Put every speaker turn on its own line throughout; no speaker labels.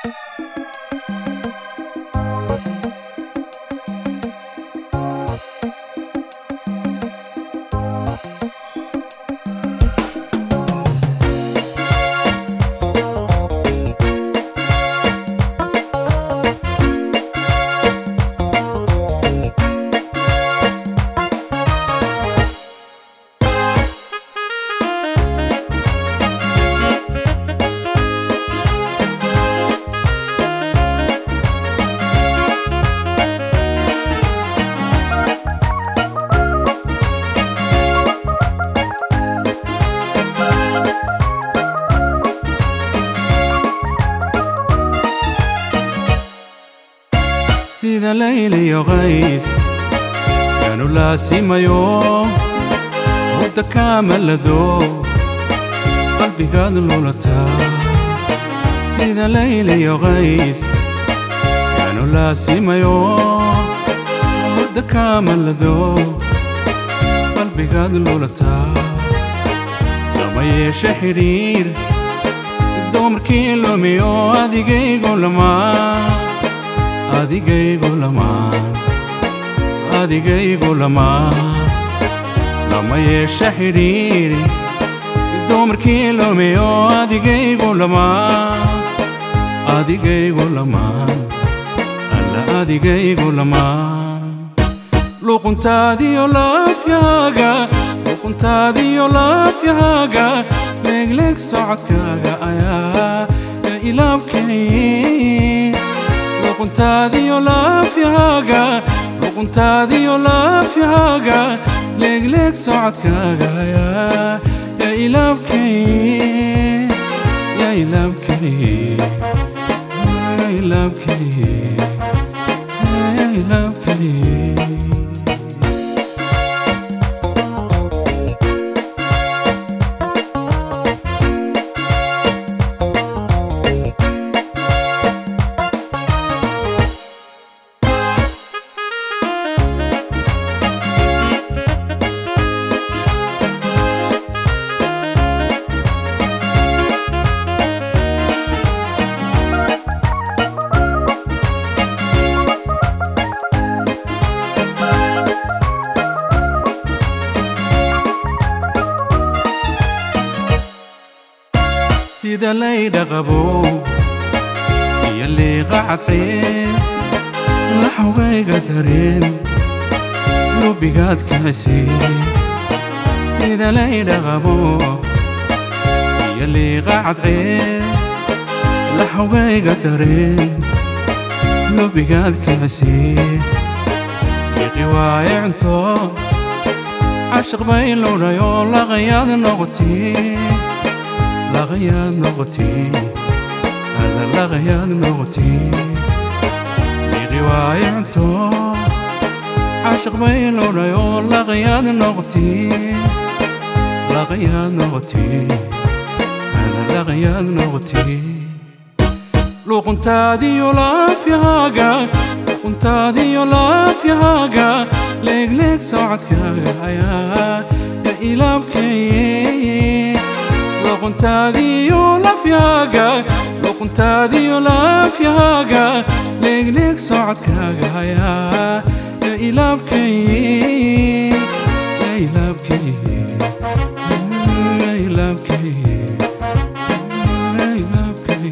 sida layliyo qays yaanu laasimayo hurda kaamalado qalbigaad lulataa sida layliyo qays yaanu laasimayo hurda kaamalado qalbigaad lulataa lama yeesho xidhiir dumarkii lumiyo adigaygu lamaa adigaygu lamaan adigaygu lamaan lama yeesho xidhiiri dumarkii lumiyo adigaygu lamaan adigaygu lamaan alla adigaygu lamaan luquntaadiyo laafyaaga luquntaadiyo laafyaaga leegleeg socodkaaga ayaa ilaabkay luquntaadiyo laafyaaga luquntaadiyo laafyaaga leegleeg socodkaaga yaa yaa ilaabkay yaa ilaabkay yaa ilaabkay yaa ilaabkay sida laydha qabo iyo liiqa cadceen laxogayga dareen lubigaad kacisiin sida laydha qabo iyo liiqa cadceen laxogayga dareen lubigaad kacisiin liiqi waaye cunto cashaq bay lowdhayoo laqayaad noqotiin laqayaad noqotiin alla laqayaad noqotiin liiqi waaye cunto cashaq bay lowdhayoo laqayaad noqotiin laqayaad noqotiin alla laqayaad noqotiin luquntaadiyo laafyaaga luquntaadiyo laafyaaga leegleeg socodkaaga ayaa ya ilaabkay luquntaadiyo laafyaaga luquntaadiyo laafyaaga leegleeg socodkaaga ayaa ya ilaabkay ya ilaabkay ya ilaabkay ya ilaabkay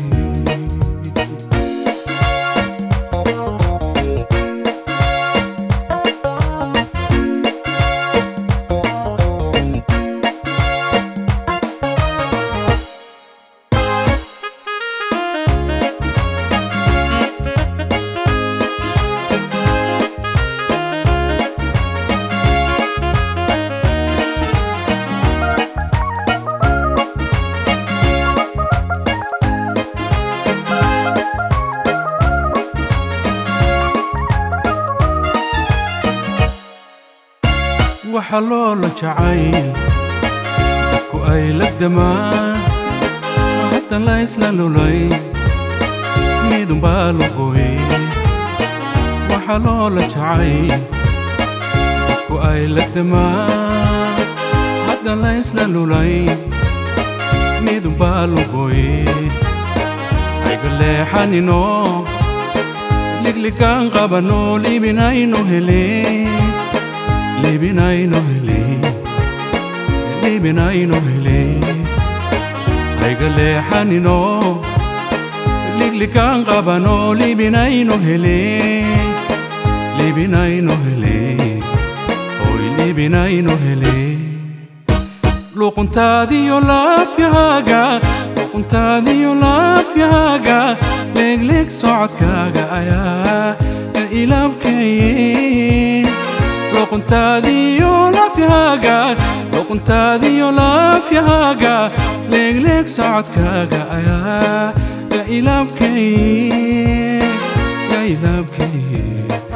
waxa loola jacayl dadku ay la damaan hadda la isla lulay midunbaa lugoy waxa loola jacayl dadku ay la damaan hadda la isla lulay midunbaa lugoy hayga leexanino ligligaan qabano liibinayno hele liibinayno hele liibinayno hele hayga leexanino ligligaan qabano liibinayno hele liibinayno hele hoy liibinayno hele luquntaadiyo laafyahaaga luquntaadiyo laafyahaaga leegleeg socodkaaga ayaa ka ilaabkaye luquntaadiyo laafyahaaga luquntaadiyo laafyahaaga leegleeg socodkaaga ayaa ka ilaabkaye ka ilaabkaye